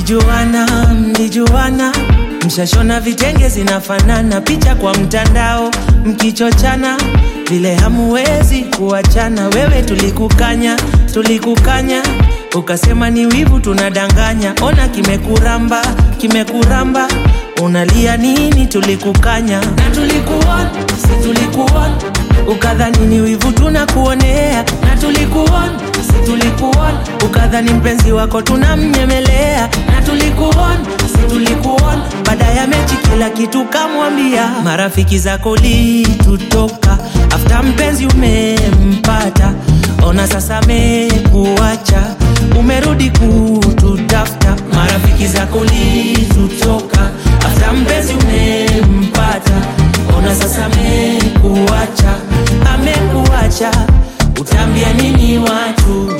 mlijuana mlijuana mshashona vitenge zinafanana picha kwa mtandao mkichochana vile hamuwezi kuachana wewe tulikukanya tulikukanya ukasema ni wivu tunadanganya ona kimekuramba kimekuramba unalia nini tulikukanya na tulikuona si tulikuona ukadhani ni wivu tunakuonea na tulikuona si tulikuona ukadhani mpenzi wako tunamnyemelea na tulikuona si tulikuona baada ya mechi kila kitu kamwambia marafiki zako litutoka afta mpenzi umempata ona sasa mekuacha umerudi kututafuta marafiki zako litutoka afta mpenzi umempata ona sasa mekuacha amekuacha utaambia nini watu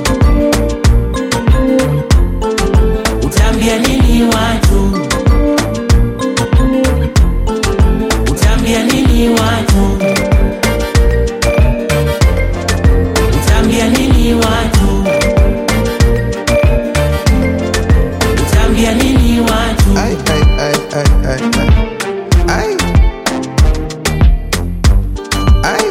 utaambia nini watu utaambia nini watu utaambia nini watu utaambia nini watu Ay, ay, ay, ay, ay, ay. Ay. Ay.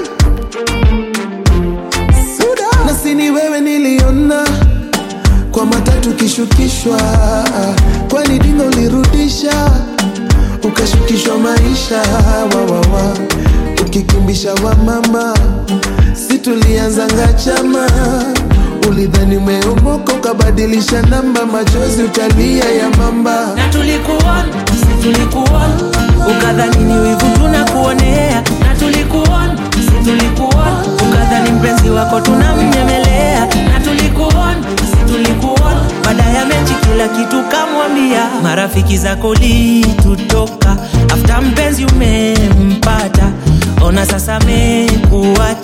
Suda. Na si ni wewe niliona kwa matatu kishukishwa, kwani dingo ulirudisha ukashukishwa maisha wawawa, ukikimbisha wa mama, si tulianzanga chama ulidhani umeomoka ukabadilisha namba, machozi utalia ya mamba na tulikuona si tulikuona ukadhani ni wivu tunakuonea na tulikuona si tulikuona ukadhani mpenzi wako tunamnyemelea na tulikuona si tulikuona baada ya mechi kila kitu kamwambia marafiki zako litutoka afta mpenzi umempata ona sasa mekuacha